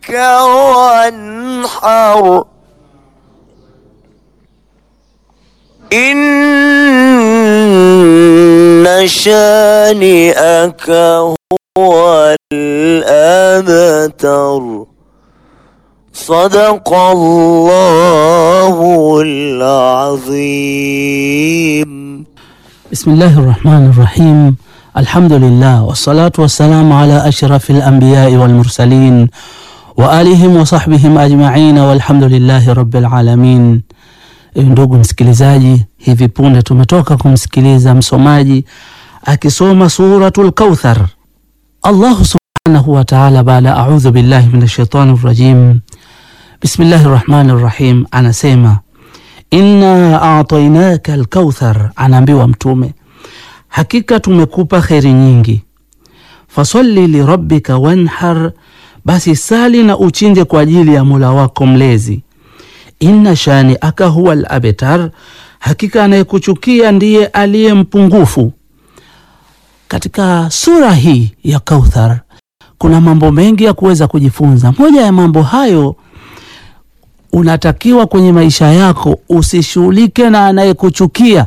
وانحر إن شانئك هو الأبتر صدق الله العظيم بسم الله الرحمن الرحيم الحمد لله والصلاة والسلام على أشرف الأنبياء والمرسلين وآلهم وصحبihim ajma'in walhamdulillahi rabbil alamin. Ndugu msikilizaji, hivi punde tumetoka kumsikiliza msomaji akisoma suratul Kauthar. Allahu subhanahu wa ta'ala, baada a'udhu billahi minash shaitani rrajim, bismillahi rrahmani rrahim, anasema inna a'tainaka alkauthar, anaambiwa Mtume, hakika tumekupa kheri nyingi. Fasalli lirabbika wanhar, basi sali na uchinje kwa ajili ya Mola wako mlezi. Inna shani aka huwa al-abtar, hakika anayekuchukia ndiye aliye mpungufu. Katika sura hii ya Kauthar kuna mambo mengi ya kuweza kujifunza. Moja ya mambo hayo unatakiwa kwenye maisha yako usishughulike na anayekuchukia.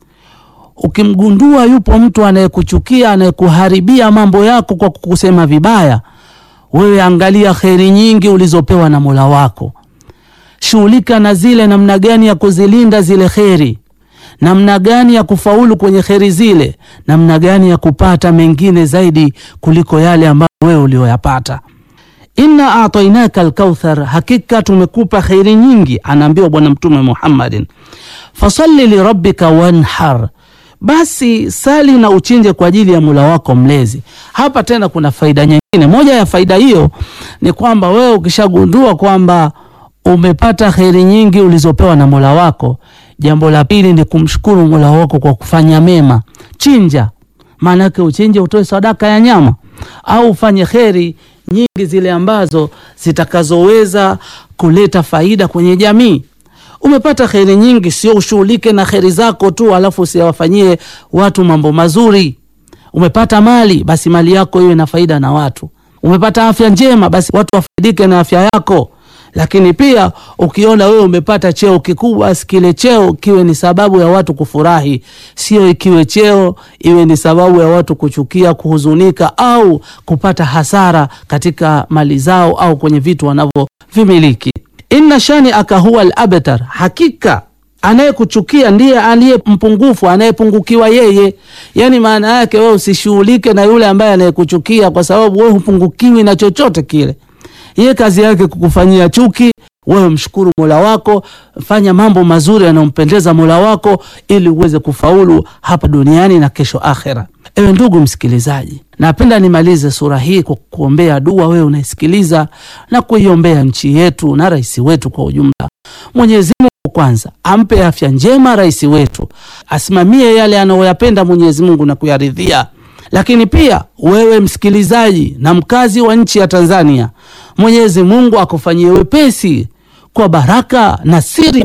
Ukimgundua yupo mtu anayekuchukia, anayekuharibia mambo yako kwa kukusema vibaya, wewe angalia kheri nyingi ulizopewa na Mola wako, shughulika na zile, namna gani ya kuzilinda zile kheri, namna gani ya kufaulu kwenye kheri zile, namna gani ya kupata mengine zaidi kuliko yale ambayo wewe ulioyapata. Inna atainaka alkauthar, hakika tumekupa kheri nyingi, anaambiwa Bwana Mtume Muhammadin. Fasalli lirabbika wanhar, basi sali na uchinje kwa ajili ya Mola wako mlezi. Hapa tena kuna faida nyingine. Moja ya faida hiyo ni kwamba wewe ukishagundua kwamba umepata kheri nyingi ulizopewa na Mola wako, jambo la pili ni kumshukuru Mola wako kwa kufanya mema. Chinja, maanake uchinje, utoe sadaka ya nyama au ufanye kheri nyingi zile ambazo zitakazoweza kuleta faida kwenye jamii. Umepata kheri nyingi, sio ushughulike na kheri zako tu alafu usiwafanyie watu mambo mazuri. Umepata mali, basi mali yako iwe na faida na watu. Umepata afya njema, basi watu wafaidike na afya yako. Lakini pia ukiona wewe umepata cheo kikubwa, basi kile cheo kiwe ni sababu ya watu kufurahi, sio ikiwe cheo iwe ni sababu ya watu kuchukia, kuhuzunika au kupata hasara katika mali zao au kwenye vitu wanavyovimiliki. Inna shani aka huwa al-abtar, hakika anayekuchukia ndiye aliye mpungufu, anayepungukiwa yeye. Yani maana yake wewe usishughulike na yule ambaye anayekuchukia, kwa sababu wewe hupungukiwi na chochote kile. Yeye kazi yake kukufanyia chuki. Wewe mshukuru Mola wako, fanya mambo mazuri yanayompendeza Mola wako ili uweze kufaulu hapa duniani na kesho akhera. Ewe ndugu msikilizaji, napenda nimalize sura hii kwa kuombea dua wewe unaisikiliza na kuiombea nchi yetu na rais wetu kwa ujumla. Mwenyezi Mungu kwanza ampe afya njema rais wetu, asimamie yale anayoyapenda Mwenyezi Mungu na kuyaridhia lakini pia wewe msikilizaji na mkazi wa nchi ya Tanzania, Mwenyezi Mungu akufanyie wepesi kwa baraka na siri